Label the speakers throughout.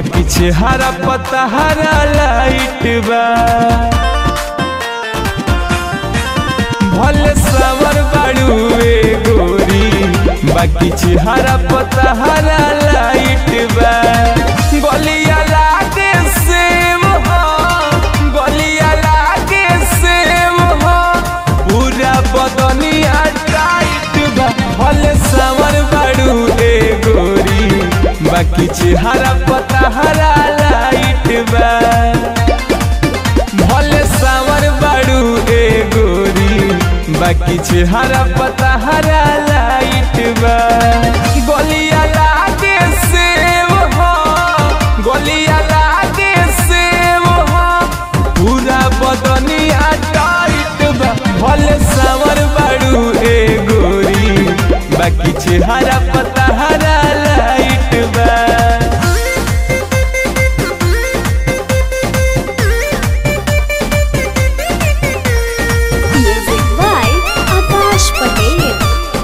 Speaker 1: बाकी चेहरा पता हरा लाइट बा भले सावर बाड़ुए गोरी बाकी चेहरा पता हरा लाइट बा गलिया लागे सेम हो गलिया लागे सेम हो पूरा बदनिया टाइट बा भले सावर बाड़ुए गोरी बाकी चेहरा पता हरा लाइट बा भले सावर बाड़ू ए गोरी बाकी चेहरा पता हरा लाइट बा गलिया लागे सेव हो गलिया लागे सेव हो पूरा बदनिया टाइट बा भले सावर बाड़ू ए गोरी बाकी चेहरा पता हरा लाइट बा
Speaker 2: Music by Akash Patel.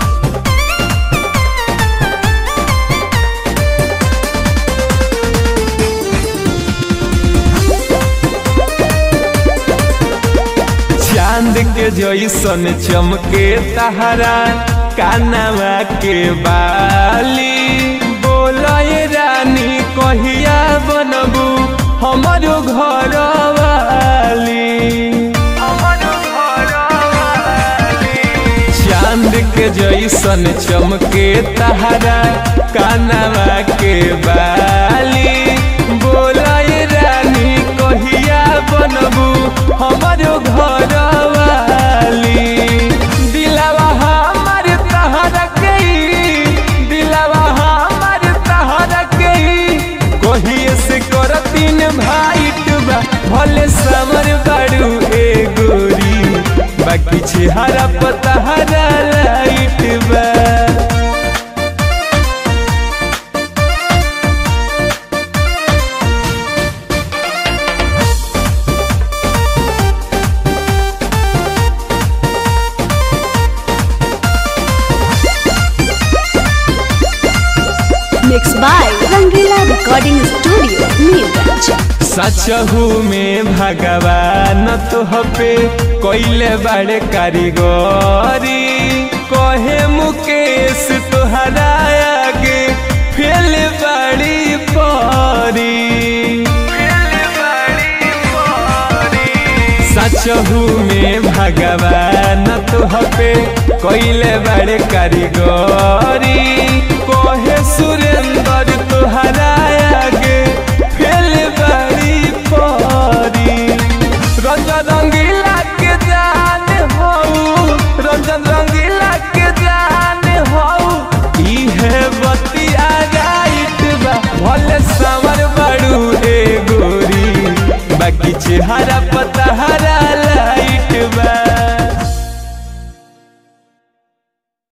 Speaker 1: चांद के जैसन चमके तहरा कानवा के बाली बोलय रानी कहिया बनबू हमारो घर वाली चांद के जैसन चमके तहरा कानवा के बाली बोलय रानी कहिया बनबू हमारो घर वाली दिलवा हमार तहरा के दिलवा हमार तहरा के कहिए से करतीन भाई बा भले समर बाड़ू ए गोरी बाकी चेहरा पता हरा लाइट बा
Speaker 2: Mixed by Rangila Recording Studio, Neerganj.
Speaker 1: सचहू में भगवान तोह पे कोइले बड़े कारीगरी कहे मुकेश तोहरा आगे फेल बड़ी परी सचहू में भगवान तोह पे कोइले बड़े कारीगरी कहे सुरेंद्र तोहरा